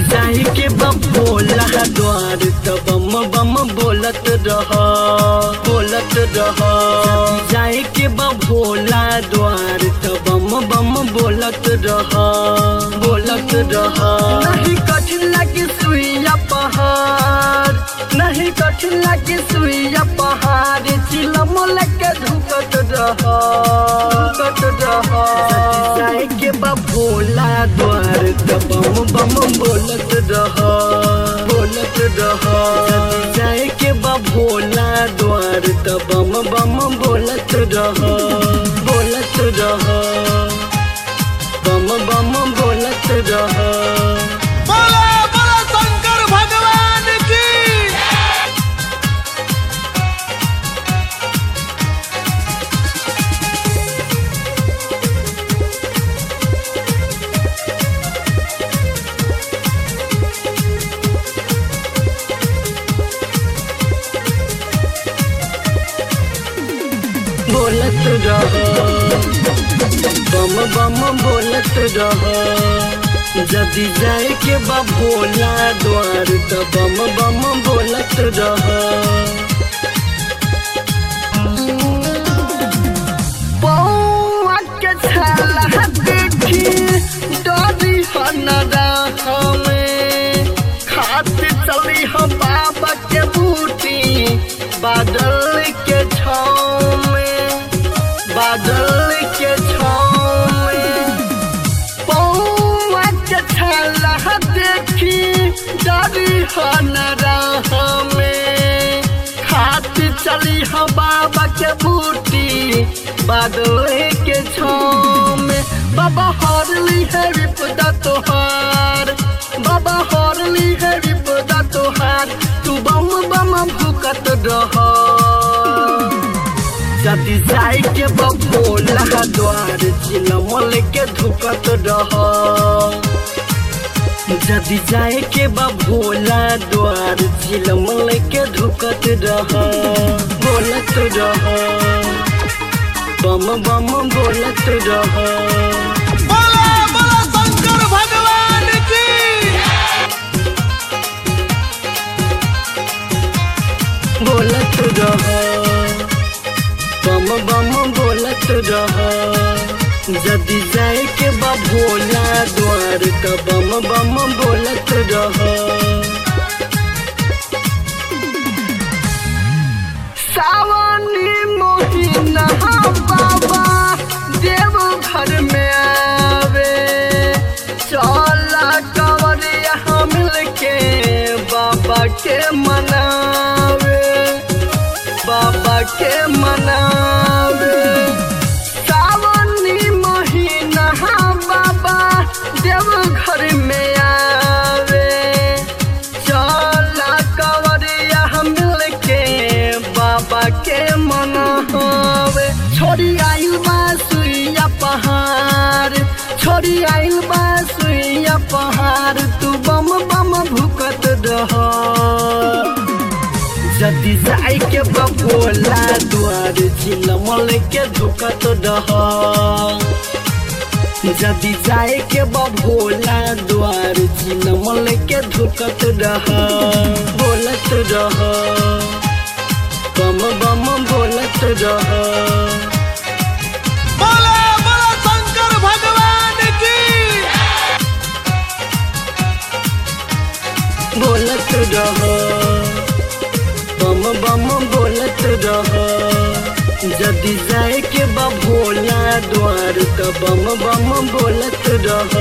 जाई के बबोला द्वार त बम बम बोलत रह बोलत रह जाई के बबोला द्वार त बम बम बोलत रह बोलत रह नहीं कठिन लगे सुइया पहाड़ नहीं कठिन लगे सुइया पहाड़ चिलम लगे धुकत रह धुकत रह जाई के बबोला द्वार त बम बम बोलत रह बोलत रह जाए के बबोला द्वार त बम बम बोलत रह बोलत रह बम बम बोलत रह बोला बोला शंकर भगवान की बोलत रह बम बम बोलत रह जदि जाए के बबोला द्वार त बम बम बोलत रह पौआ के छाला देखी डरी हनरा हमें खाते चली हम बाबा के बूटी बादल के छाँव में बादल के छाँव में पौआ के छाला देखी डरी हनरा हमें खाती चली हम बाबा के बूटी बादल के छाँव में बाबा हरली है विपदा तोहार बाबा हरली है विपदा तोहार तू बम बम भुकत रह जदि जाई के बबोला द्वार चिलमल के धुकत रह जदि जाए के बबोला द्वार चिलमल के धुकत रह बोलत रह बम बम बोलत रह बोला बोला शंकर भगवान की बोलत रह बम बम बोलत रह जदि जाए के बबोला द्वार त बम बम बोलत रह सावनी मोहिना बाबा देव घर में आवे चला कवरिया मिल के बाबा के मनावे बाबा के मनावे सावनी महीना बाबा देव घर में आवे चला कवरिया मिल के बाबा के मनावे छोड़ी आइल बा सुइया पहाड़ छोड़ी आइल बा सुइया पहाड़ तू बम बम भुकत रह जदि जाए के बबोला द्वार चिलमल के धुकत रह जदि जाए के बबोला द्वार चिलमल के धुकत रह बोलत रह बम बम बोलत रह बोला बोला शंकर भगवान की बोलत रह बम बम बोलत रह जदि जाए के बबोला द्वार त बम बम बोलत रह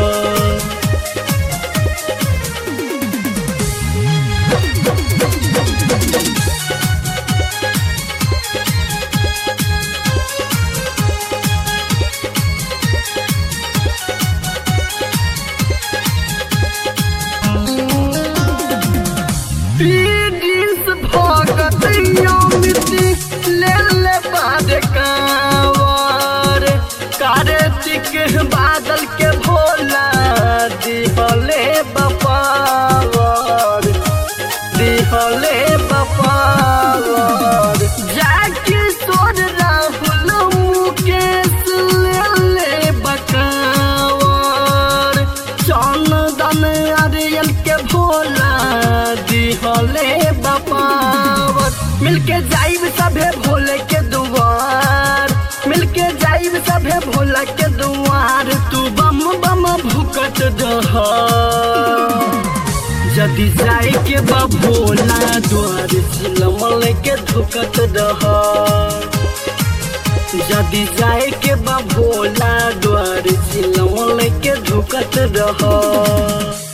पीडिस भगत यमिति ले ले बाद कावर कार्तिक बादल के भोला दिहले बपावर दिहले बपावर जाके सोर राहुल मुकेश ले ले बकावर चंदन अरियल के भोला दिहले बपावत मिलके जाइब सभे भोले के दुआर मिलके जाइब सभे भोला के दुआर तू बम बम भुकत दह जदि जाए के बा भोला द्वार झिलमल के धुकत दह जदि जाए के बा भोला द्वार झिलमल के धुकत रह